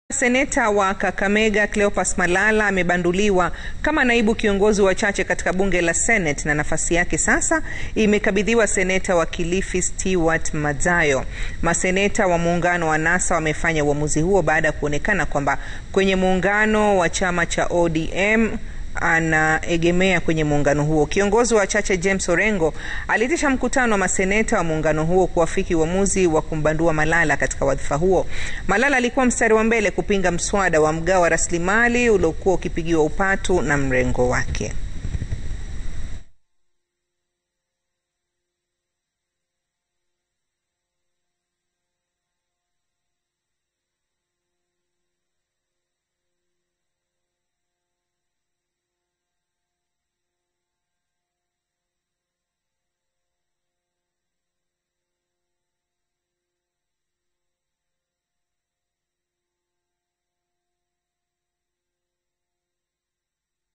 Seneta wa Kakamega Cleophas Malala amebanduliwa kama naibu kiongozi wa chache katika bunge la Senate na nafasi yake sasa imekabidhiwa seneta wa Kilifi Stewart Madzayo. Maseneta wa muungano wa NASA wamefanya uamuzi huo baada ya kuonekana kwamba kwenye muungano wa chama cha ODM anaegemea kwenye muungano huo. Kiongozi wa chache James Orengo aliitisha mkutano wa maseneta wa muungano huo kuafiki uamuzi wa kumbandua Malala katika wadhifa huo. Malala alikuwa mstari wa mbele kupinga mswada wa mgao wa rasilimali uliokuwa ukipigiwa upatu na mrengo wake.